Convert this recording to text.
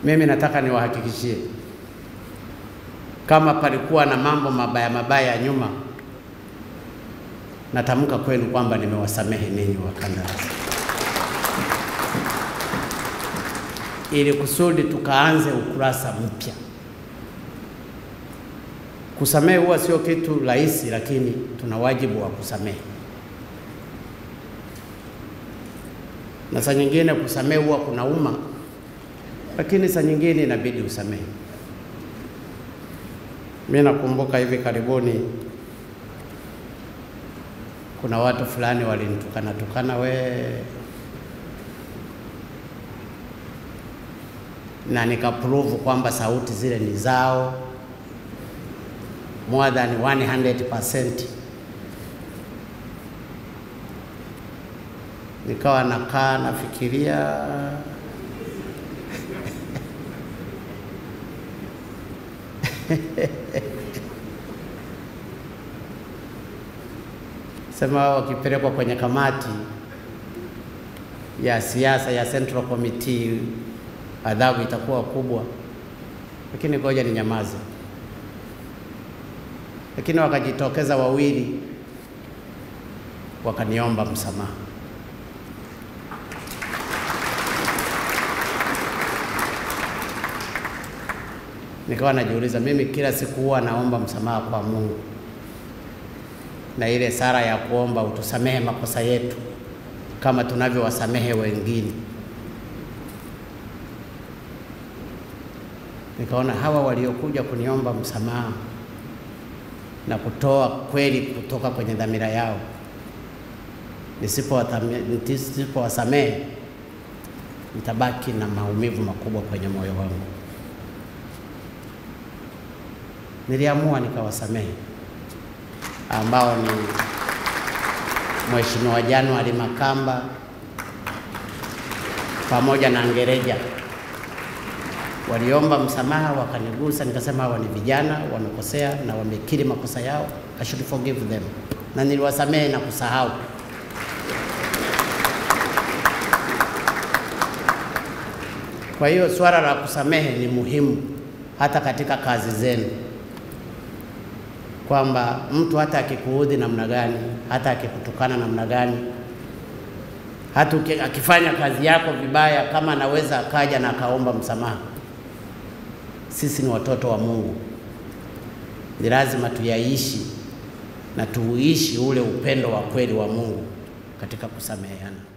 Mimi nataka niwahakikishie kama palikuwa na mambo mabaya mabaya nyuma, natamka kwenu kwamba nimewasamehe ninyi wakandarasi, ili kusudi tukaanze ukurasa mpya. Kusamehe huwa sio kitu rahisi, lakini tuna wajibu wa kusamehe, na saa nyingine kusamehe huwa kunauma, lakini saa nyingine inabidi usamehe. Mimi nakumbuka hivi karibuni kuna watu fulani walinitukana tukana we, na nikaprove kwamba sauti zile ni zao more than 100%. Nikawa nakaa nafikiria sema wakipelekwa kwenye kamati ya siasa ya Central Committee adhabu itakuwa kubwa, lakini ngoja ni nyamaze. Lakini wakajitokeza wawili wakaniomba msamaha. Nikawa najiuliza mimi kila siku huwa naomba msamaha kwa Mungu na ile sala ya kuomba utusamehe makosa yetu kama tunavyowasamehe wengine. Nikaona hawa waliokuja kuniomba msamaha na kutoa kweli kutoka kwenye dhamira yao, nisipowasamehe nitabaki na maumivu makubwa kwenye moyo wangu. Niliamua nikawasamehe ambao ni Mheshimiwa January Makamba pamoja na Ngereja waliomba msamaha, wakanigusa, nikasema hawa ni vijana wamekosea na wamekiri makosa yao, I should forgive them, na niliwasamehe na kusahau. Kwa hiyo swala la kusamehe ni muhimu hata katika kazi zenu kwamba mtu hata akikuudhi namna gani, hata akikutukana namna gani, hata akifanya kazi yako vibaya, kama anaweza akaja na akaomba msamaha. Sisi ni watoto wa Mungu, ni lazima tuyaishi na tuuishi ule upendo wa kweli wa Mungu katika kusameheana.